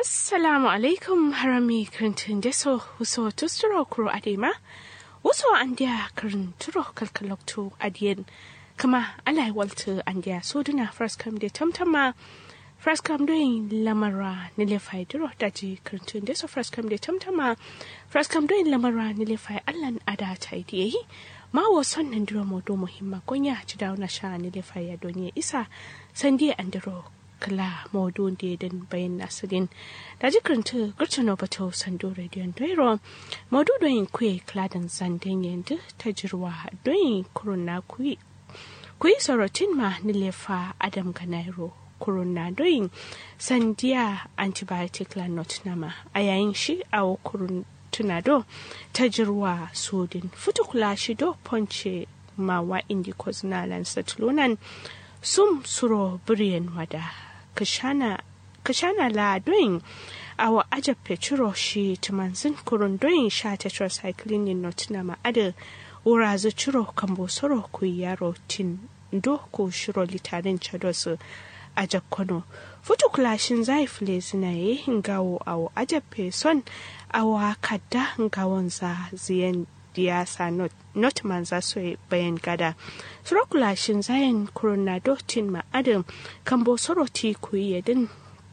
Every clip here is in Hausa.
assalamu alaikum harami kirintin deso huso tusturo kuro adema waso andiya kirin turo kalkalokto adiyen kama alai walta andiya soduna first come de tamtama first come doing lamara nile fai duro daji kirintin deso first come de tamtama first come doing lamara nile fai allan ada ta idiyayi ma wasan nan duro modo muhimma konya ci dawo na sha nile fai ya donye isa sandiya andiro kala modun da den bayan nasirin da jikirinta gurtuna bato sando rediyon doiro modu don kwe kladan zanden yanzu ta jirwa don kuruna kuyi kuyi sorotin ma nilefa adam ganairo kuruna don sandiya antibiotic la not nama a yayin shi a kurun tunado ta jirwa sodin fitukula shi do ponce mawa indicos na lansatlunan sum suro biriyan wada kashana kashana la doin awa aja petro shi tumanzin kurun doin sha tetracycline in notina ma ada ura zu ciro kambo soro ku yaro tin do ko shiro litarin chados aja kono futu kulashin zai file zina ye ngawo awa aja son awa kadda ngawon za ziyan diyasa not, not manza so bayan gada surokula shin zayan coronado tin ma adam kan bo soro ti kuyi yadin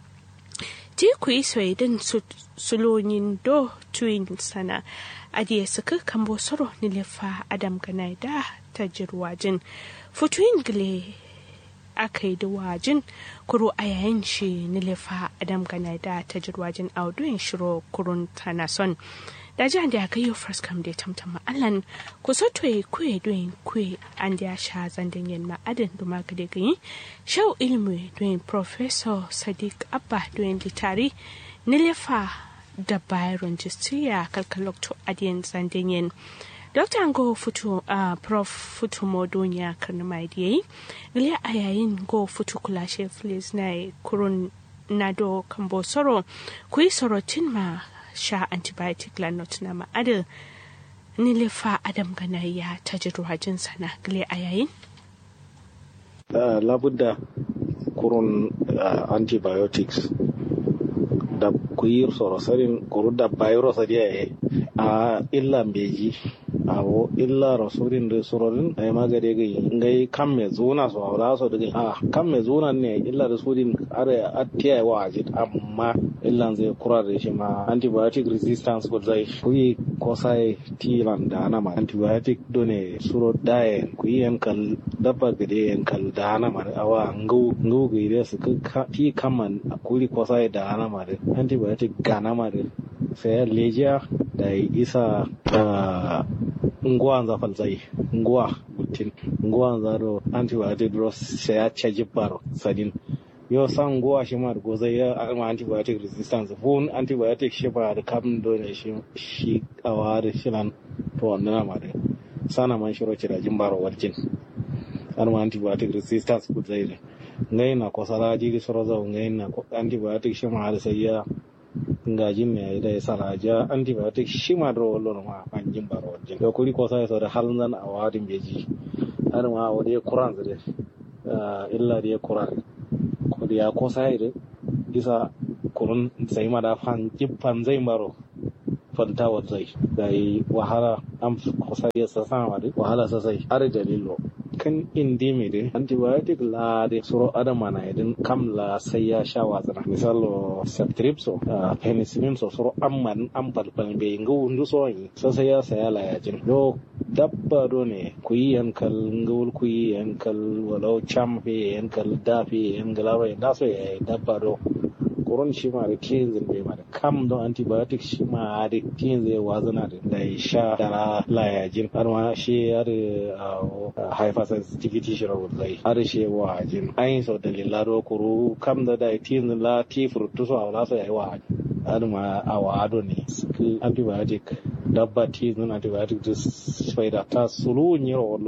ti kuyi so yadin sulonin do tuin sana adiye suka kan bo soro nilefa adam ganai da ta jirwajin futuin gile aka yi da wajin kuro a yayin shi nilefa adam ganai da ta jirwajin auduin shiro kurun tana son da ji da ga yau first come da tamtama allan ku so to ku doin ku an da sha zandan yin ma'adin da maka da gani shau ilmi doin professor sadiq abba doin litari nilefa da byron justiya kalkalokto adiyan zandan yin Dr. Ngo Futu uh, Prof. Futu Modonya Karnamai Diyayi, Gile a yayin Go Futu Kulashe Flis na kurun Nado Kambo Soro, kuyi sorotin ma sha antibiotic lanot na ma'adar nilefa adam ganayya ta jirwajin sana gile a yayin? Uh, labudda kurun uh, antibiotics da kuyir sorosarin kuru da virus a a illa beji awo illa rasurin da surorin a yi magade gai ngai kan me zuna so awla so daga a kan me zuna ne illa da surin are atiya wa ajit amma illa zai kura da shi ma antibiotic resistance ko zai kuyi ko sai tilan da na ma antibiotic done suro daye kuyi yan kal dabba gade yan kal da na ma awa ngau ngau gide su ka ti kaman kuri ko sai da na ma antibiotic gana ma sai lejiya da isa nguwa za falzai nguwa butin nguwa za do antibiotic dros sai ya caji baro sadin yau san nguwa shi ma da gozai ya alma antibiotic resistance fun antibiotic shi ba da kam dole shi shi kawa da shilan to wannan ma da sana man shiro ci da jin baro warjin alma antibiotic resistance ku zai ngai na ko sala ji soro za ngai na antibiotic shi ma da sai ya ngajin ne da ya saraja antibiotic shi ma da wallo ma an jin baro wajen da kuri ko sai da halin zan a wadin beji har ma wa da kuran da illa da kuran ko da ya ko sai da isa kurun sai ma da fan jibban zai baro fanta wa zai da yi wahala an ko sai ya sa sama da wahala sai har dalilo kan indi mai dai antibiotic la de suro adama na idin kam la sai ya sha watsana misalo ceftriaxone uh, penicillin so suro amman an palpal be ngu ndu so yi so sai ya saya la ya jin do dabba do ne ku yi yankal ngul ku yi yankal walau cham fe yankal da fe yankal ba da so ya dabba do koron shi ma da tiyin zai bai ma da kam don antibiotic shi ma da tiyin zai wazana da da ya sha da layajin har ma shi ya da hypersensitivity shi rawar zai har shi wa jin ayin sau dalila do kuru kam da da tiyin la ti furtu so a wala so ya yi wa har ma a wa ado ne antibiotic dabba tiyin antibiotic da spider ta sulu nyiro wallo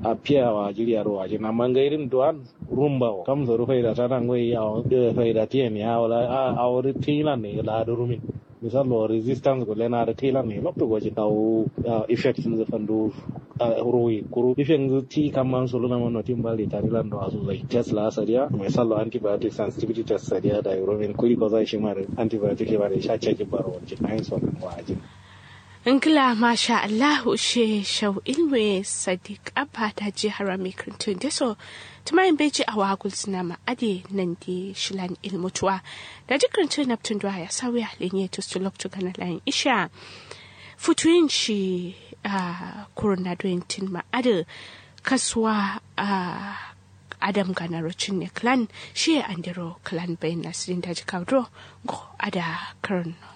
a piyawa jiriya ro waje na mangairin duan rumba o kam zoru faida tana ngoi ya faida tien ya wala a wuri tilan ne la rumin misal lo resistance go lena da tilan ne lopto goje taw effect ni fandu royi kuru effect ni ti kamman solo na mono timbali tarilan do azu zai test la sadia misal lo antibiotic sensitivity test sadia da rumin kuri ko zai shi mare antibiotic ke bare sha ce baro waje ayin so kan waje Ingila masha Allah ushe shau ilwe Sadiq Abba ta je harami kirtun da so tumayin beji a wagul suna ma'ade nan di shilan ilmutuwa da ji kirtun naftun duwa ya sauya lenye to su loktu gana layin isha futuyin shi a kuruna doyentin ma'ade kasuwa a adam ganarocin ne clan shi andiro clan bayan nasirin daji kaudro go ada karno